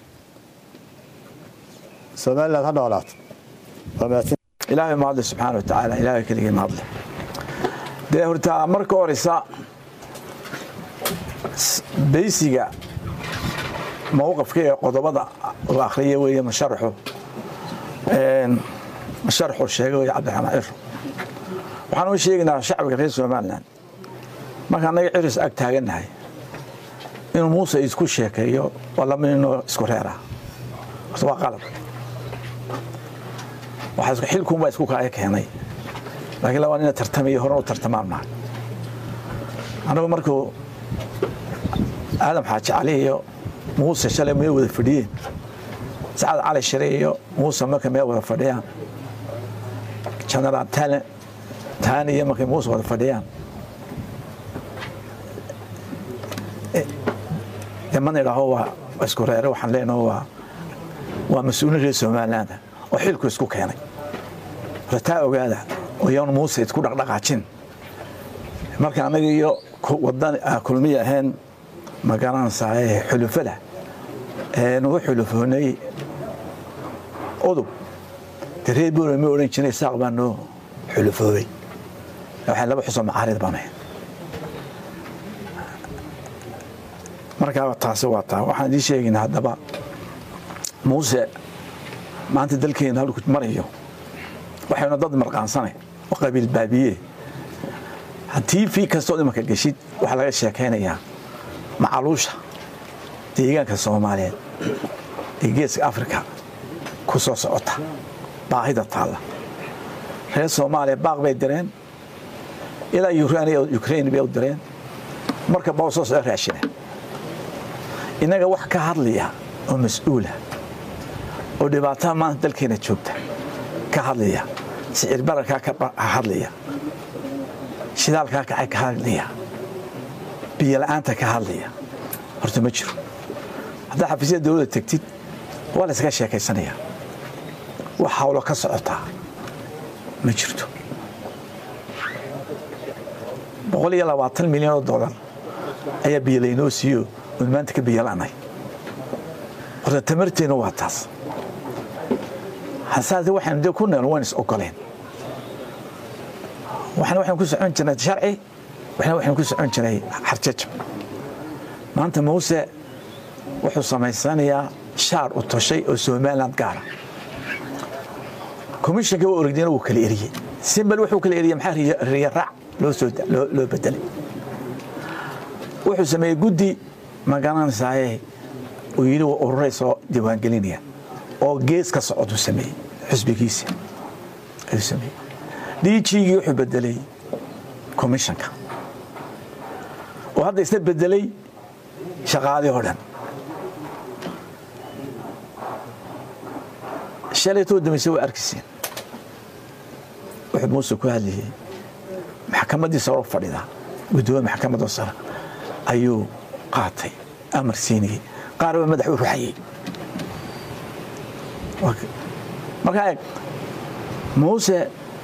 somalilan ha noolaato ilaahay mahadle subxaana watacaala ilaahay keligii mahadle dee horta marka horeysa baysiga mowqafka ee qodobada uu akhriya weeye masharaxu masharaxuu sheegay weye cabdiraxmaan ciro waxaan u sheegaynaa shacbiga reer somalilan marka annaga ciris ag taagannahay inuu muuse isku sheekeeyo waa laba ninoo isku reera horta waa qalab xilkuunbaa isku kaya keenay laakiin laba nina tartamayo horena u tartamaan maha annagu markuu aadam xaaji cali iyo muuse shalay may wada fadhiyeen sacad cali shire iyo muuse marka may wada fadhiyaan genaraal talen taani iyo markay muuse wada fadhiyaan de mana idhaaho waa isku reere waxaan leenaho waa waa mas-uulin reer somaliland oo xilku isku keenay rataa ogaada oo yaan muuse isku dhaqdhaqaajin marka annaga iyo wadan kulmiya ahayn ma garanaysaa xulufada nugu xulufoonay udub de reer boole ma odhan jiray saaq baa noo xulufoobay waxay laba xusoo macaarid baan ahayn markaa taasi waa taa waxaan idiin sheegaynaa haddaba muuse maanta dalkeena halku marayo waxaynu dad marqaansane oo qabiil baabiye haddii fi kastoo imanka geshid waxaa laga sheekaynayaa macaluusha deegaanka soomaaliyeed ee geeska afrika ku soo socota baahida taalla reer soomaaliya baaq bay direen ilaa ukrain bay u direen marka baa soo soo raashina innaga wax ka hadlaya oo mas-uula oo dhibaatada maanta dalkeena joogta ka hadlaya sicir bararkaa ka hadlaya shidaalkaa kacay ka hadlaya biyola'aanta ka hadlaya horta ma jiro haddaa xafiisyada dowladda tegtid waa la yskaga sheekaysanaya wax hawlo ka socotaa ma jirto boqol iyo labaatan milyan oo dollar ayaa biyolaynoo siiyo oon maanta ka biyola'nay horta tamarteenna waa taas hasaase waxaynu dee ku nool waan is ogoleen waxna waxaynu ku socon jirnay sharci waxna waxaynu ku socon jiray xarjajab maanta muuse wuxuu samaysanayaa shaar u toshay oo somaliland gaara komishanka waa orogdina wuu kala eriyey simbal wuxuu kala eriyey maxaa riya raac loo soo loo bedelay wuxuu sameeyey guddi magaranaysaayee uu yidhi waa ururay soo diiwaangelinaya oo gees ka socoduu sameeyey xusbigiisa ayuu sameeyey dhiijigii wuxuu bedelay komishanka oo hadda isna bedelay shaqaalii oo dhan shalaytoo dambayse waa arkiseen wuxuu muuse ku hadlayey maxkamaddii saro fadhida guddoomiye maxkamadda sare ayuu qaatay amar siinayey qaar baa madax u ruxayey markaa eeg muuse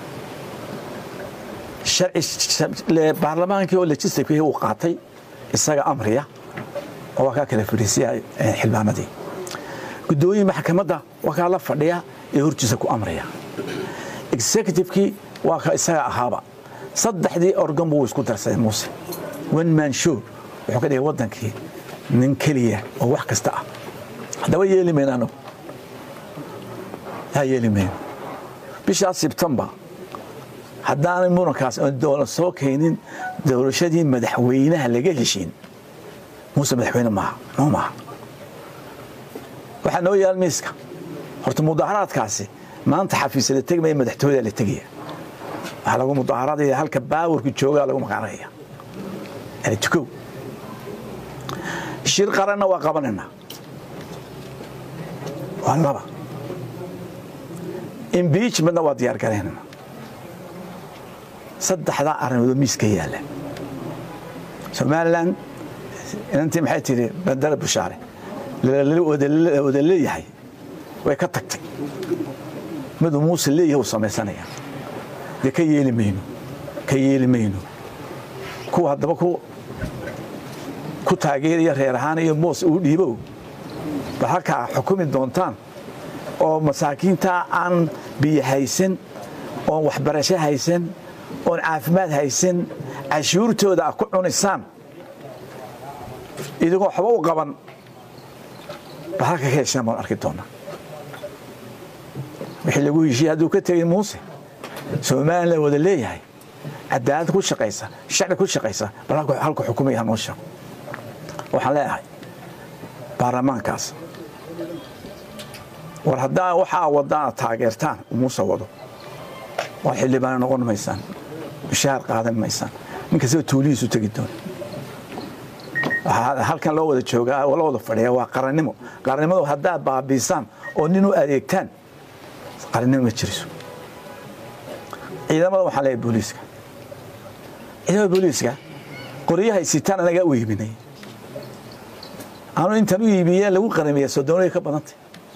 baarlamaankii oo legislativekii uu qaatay isaga amriya oo waa kaa kala fadhiisiya xildhibaanadii guddoomiye maxkamadda waa kaa la fadhiya ee hortiisa ku amraya executivekii waa ka isaga ahaaba saddexdii organ buu isku darsaday muuse one man show wuxuu ka dhigay waddankii nin keliya oo wax kasta ah haddaba yeeli mayno anagu yaa yeeli mayno bishaas sebtembar haddaanay murankaas oon doola soo keenin doorashadii madaxweynaha laga heshiin muuse madaxweyne maaha noo maaha waxaa noo yaal miiska horta mudaharaadkaasi maanta xafiisa la tegmaya madaxtooyada la tegaya waxaa lagu mudaharaadaya halka baawarku joogaa lagu maqaanaya yani tukow shir qaranna waa qabanaynaa waa laba impeachmentna waa diyaar garaynayna saddexdaa arrimoodoo miiska yaalla somalilan inantii maxay tidhi bandara bushaare wada leeyahay way ka tagtay miduu muuse leeyahay uu samaysanaya dee ka yeeli mayno ka yeeli mayno kuwa haddaba ku taageeraya reer ahaan iyo moos uu dhiibow bal halkaa xukumi doontaan oo masaakiintaa aan biyo haysan oon waxbarasho haysan oon caafimaad haysan cashuurtooda a ku cunisaan idigoo waxba u qaban bal halka ka heshaan baan arki doonaa wixii lagu heshiye hadduu ka tegay muuse somalilan wada leeyahay cadaalad ku shaqaysa shacbi ku shaqaysa bal halka xukumaya hanoo sheego waxaan leeyahay baarlamaankaas war haddaa waxaa wadaan taageertaan muuse wado waa xildhibaana noqon maysaan mushaar qaadan maysaan ninkastaba tuulihiisu tegi doona halkan loo wada joogaa loo wada fadhiya waa qarannimo qarannimadu haddaad baabiisaan oo nin u adeegtaan qarannimo ma jiriso ciidamada waxaan leeyahay booliiska ciidamada booliiska qoryahay sitaan anagaa u iibinay anu intaan u iibiye lagu qaramiya sodoonaya ka badantay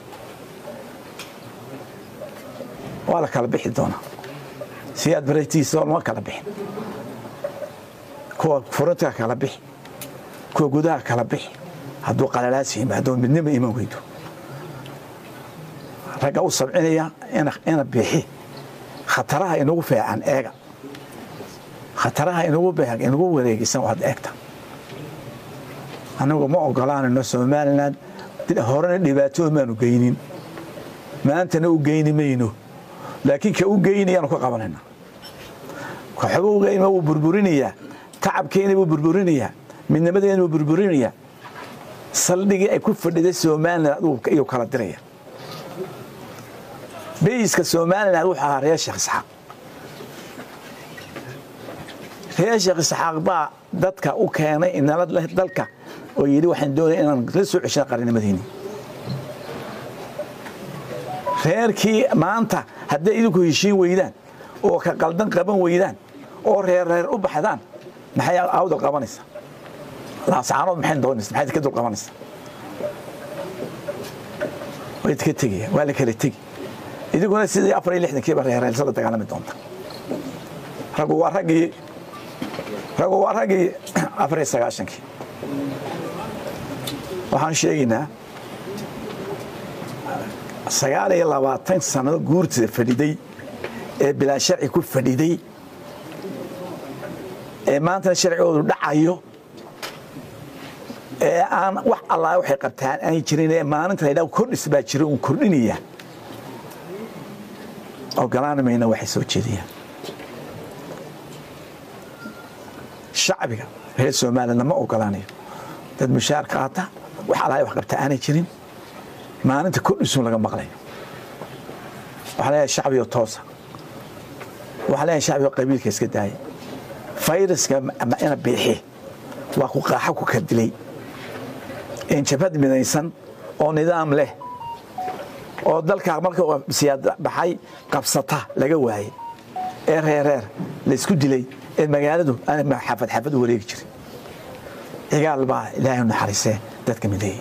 waa la kala bixi doonaa si aad baratiisa lama kala bixin kuwa furinta kala bixi kuwa gudaha kala bixi hadduu qalalaas yimaado midnima iman weydo ragga u sabcinaya ina bixi khataraha inagu feecan eega khataraha inagu beeg inagu wareegisan waad eegta anagu ma ogolaanayno somalilan horena dhibaatooda maanu geynin maantana u geyni mayno laakiin ka u geynayaanu ka qabanayna kaxogowgayma wuu burburinayaa tacabkeena buu burburinayaa midnimadeena buu burburinayaa saldhigii ay ku fadhiday somalilan iyuu kala diraya beyiska somalilan wuxuu ahaa reer sheekh isxaaq reer sheekh isxaaq baa dadka u keenay inala dalka oo yidhi waxaan doonaya inaan la soo ceshana qarinimadeeni reerkii maanta hadday idinku heshiin weydaan oo ka qaldan qaban weydaan oo reer reer u baxdaan maxay awdal qabanaysaa laascaanood maxay doonaysa maxay ka dul qabanaysaa way ka tegaya waa la kala tegi idinkuna sidii afar iyo lixdankiiba reereelsa la dagaalami doonta raggu waa raggii raggu waa raggii afar iyo sagaashankii waxaan sheegaynaa sagaal iyo labaatan sannado guurtida fadhiday ee bilaa sharci ku fadhiday ee maantana sharcigoodu dhacayo ee aan wax allaa waxay qabtaan aan jirin ee maalinta la ydhaha kordhis baa jira uun kordhinaya ogolaan mayna waxay soo jeediyaan shacbiga reer somalilandna ma ogolaanayo dad mushaar qaata wax allaa wax qabta aanay jirin maalinta kordhisuun laga maqlayo waxaa leeyahay shacbigo toosa waxaa leeyahay shacbigo qabiilka iska daaya fayraska ina biixi waa ku qaaxo ku kadilay injabhad midaysan oo nidaam leh oo dalkaa marka siyaad baxay qabsata laga waayey ee reereer laysku dilay ee magaaladu xaafad xaafad u wareegi jiray cigaal baa ilaahay u naxariisee dadka mideeyey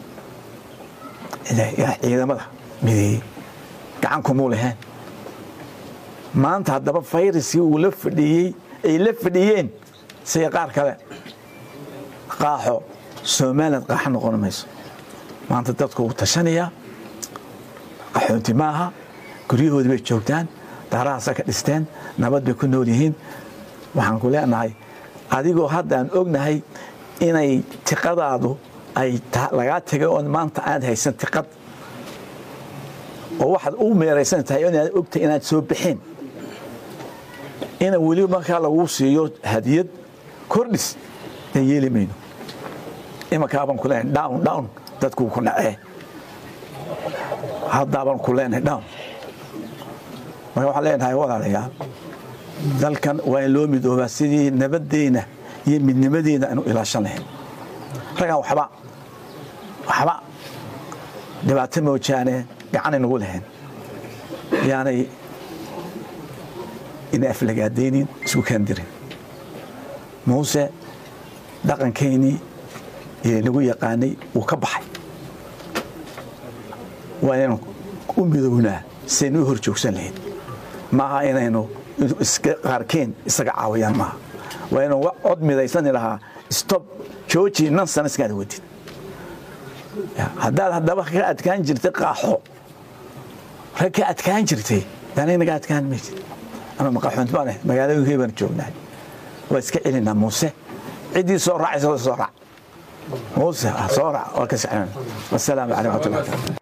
ciidamada mideeyey gacan kumuu lahayn maanta haddaba fayraskii uu la fadhiyey ay la fadhiyeen sida qaar kale qaaxo somaliland qaaxo noqon mayso maanta dadku wuu tashanayaa qaxoonti maaha guryahoodii bay joogtaan daarahaasa ka dhisteen nabad bay ku nool yihiin waxaan ku leenahay adigoo haddaan ognahay inay tiqadaadu ay lagaa tegay oon maanta aad haysan tiqad oo waxaad u meeraysan tahay inaad ogtahay inaad soo bixeen ina weli markaa lagu siiyo hadiyad kordhis dan yeeli mayno imankaabaan ku leenahay down down dadkuu ku nacee haddaabaan ku leenahay down marka waxaan leenahay walaalayaal dalkan waa in loo midoobaa sidii nabaddeena iyo midnimadeena aanu ilaashan lahayn raggaan waxba waxba dhibaato moojaane gacanay nagu lahayn yaanay ina aflagaadaynin isku kaandirin muuse dhaqankaynii nagu yaqaanay wuu ka baxay waa inaynu u midownaa siaynu u hor joogsan lahayn maaha inaynu qaarkeen isaga caawayaan maaha waa inuu cod midaysani lahaa stob jooji nonsenskaada wadid haddaad haddaba ka adkaan jirtay qaaxo rag ka adkaan jirtay dana naga adkaan maysid ama maqaxoontimaane magaalooyinkii baan joognahay waa iska celinaa muuse ciddii soo raacaysa soo raac muuse soo raac waa ka sexnan wasalaamu calaykum waraxmatullahi wabarakatu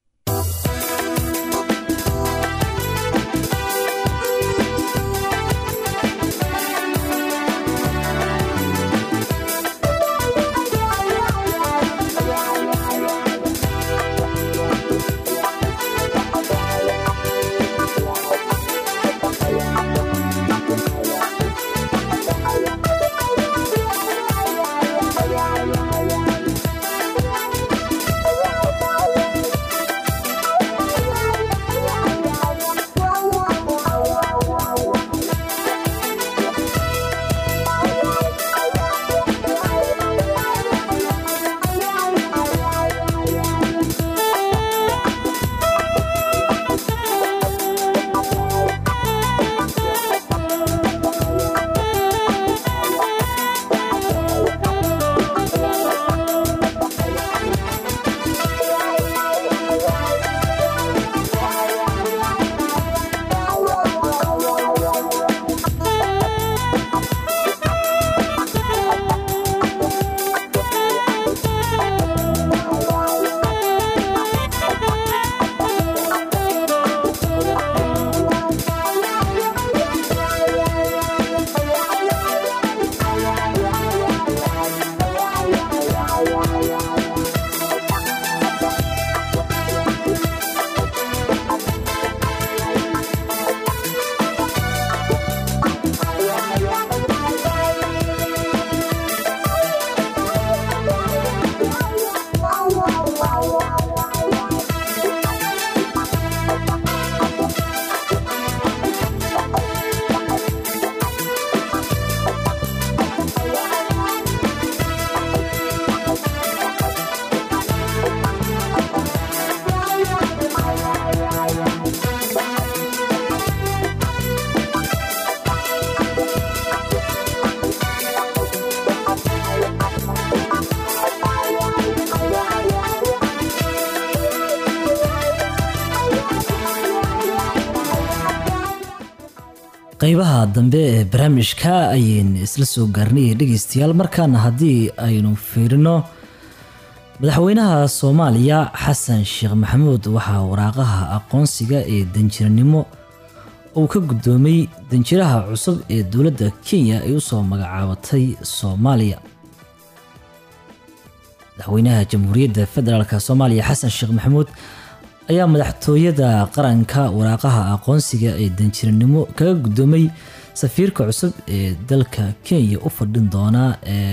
qeybaha dambe ee barnaamijka ayaynu isla soo gaarnay dhegeystayaal markaana haddii aynu fiirino madaxweynaha soomaaliya xasan sheekh maxamuud waxaa waraaqaha aqoonsiga ee danjiranimo uu ka guddoomay danjiraha cusub ee dowladda kenya ay usoo magacaabatay soomaaliya madaxweynaha jamhuuriyadda federaalk soomaaliya xasan sheekh maxamuud ayaa madaxtooyada qaranka waraaqaha aqoonsiga ee danjiranimo kaga guddoomay safiirka cusub ee dalka kenya u fadhin doona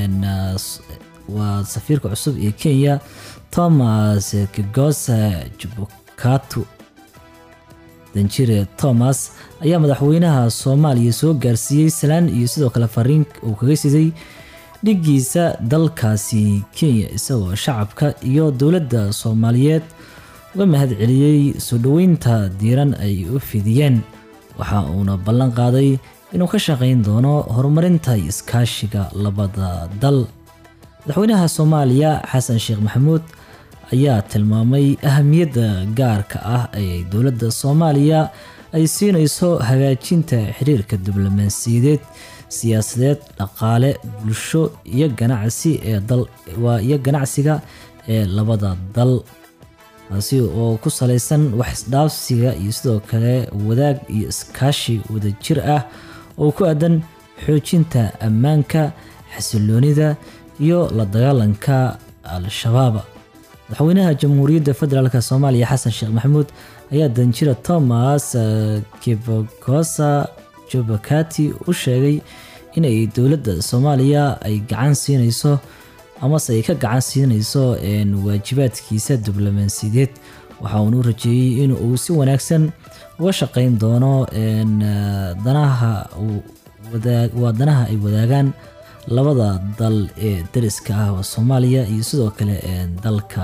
waa safiirka cusub ee kenya thomas kigosa jubukatu danjire thomas ayaa madaxweynaha soomaaliya soo gaarsiiyey salaan iyo sidoo kale fariin uu kaga siday dhigiisa dalkaasi kenya isagoo shacabka iyo dowladda soomaaliyeed uga mahad celiyey soo dhoweynta diiran ay u fidiyeen waxa uuna ballan qaaday inuu ka shaqayn doono horumarinta iskaashiga labada dal madaxweynaha soomaaliya xasan sheekh maxamuud ayaa tilmaamay ahamiyadda gaarka ah ee dowladda soomaaliya ay siinayso hagaajinta xiriirka diblomaasiyadeed siyaasadeed dhaqaale bulsho iyo ganacsi ee dal waa iyo ganacsiga ee labada dal taasi oo ku salaysan wax isdhaafsiga iyo sidoo kale wadaag iyo iskaashi wadajir ah oo ku aadan xoojinta ammaanka xasiloonida iyo la dagaalanka al-shabaab madaxweynaha jamhuuriyadda federaalk soomaaliya xasan sheekh maxamuud ayaa danjira thomas kibogosa jobakati u sheegay inay dowladda soomaaliya ay gacan siinayso amase ay ka gacan siinayso waajibaadkiisa diblomaasiyadeed waxa uunu rajeeyey in uu si wanaagsan uga shaqeyn doono danaha waa danaha ay wadaagaan labada dal ee dariska ah oo soomaaliya iyo sidoo kale dalka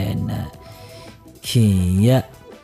kenya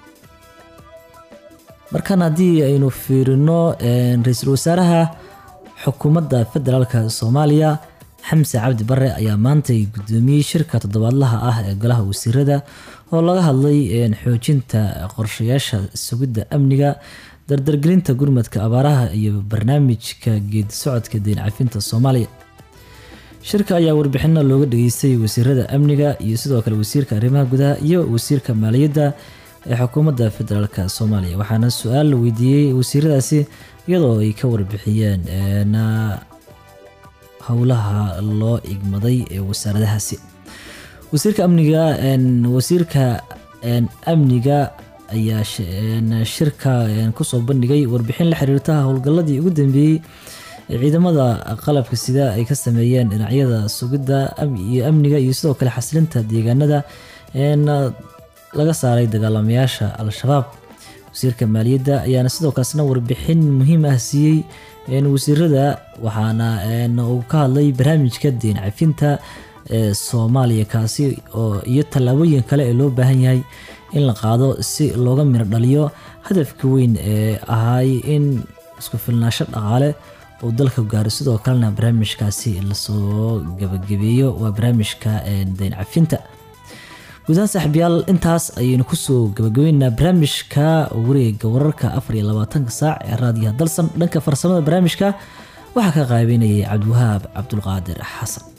markan haddii aynu fiirino ra-iisul wasaaraha xukuumadda federaalk soomaaliya xamse cabdi bare ayaa maantay gudoomiyey shirka toddobaadlaha ah ee golaha wasiirada oo laga hadlay xoojinta qorshayaasha sugidda amniga dardargelinta gurmadka abaaraha iyo barnaamijka geedi socodka deyn cafinta soomaaliya shirka ayaa warbixino looga dhageystay wasiirada amniga iyo sidoo kale wasiirka arrimaha gudaha iyo wasiirka maaliyadda ee xukuumadda federaalk soomaaliya waxaana su-aal la weydiiyey wasiiradaasi iyadoo ay ka warbixiyeen howlaha loo igmaday ee wasaaradahaasi wasiirka amniga wasiirka amniga ayaa shirka kusoo bandhigay warbixin la xiriirta howlgalladii ugu dambeeyey ee ciidamada qalabka sida ay ka sameeyeen dhinacyada sugidda iyo amniga iyo sidoo kale xasilinta deegaanada laga saaray dagaalamayaasha al-shabaab wasiirka maaliyadda ayaana sidoo kaasna warbixin muhiim ah siiyey wasiirada waxaana uu ka hadlay barnaamijka deyn cafinta ee soomaaliya kaasi oo iyo tallaabooyin kale ee loo baahan yahay in la qaado si looga miro dhaliyo hadafka weyn ee ahay in isku filnaasho dhaqaale uu dalka gaaro sidoo kalena barnaamijkaasi lasoo gabagabeeyo waa barnaamijka deyn cafinta guudahaan saaxiibyaal intaas ayaynu kusoo gabagabeynaa barnaamijka wareega wararka afar iyo labaatanka saac ee raadiyaha dalsan dhanka farsamada barnaamijka waxaa ka qaabeynayay cabdiwahaab cabdulqaadir xasan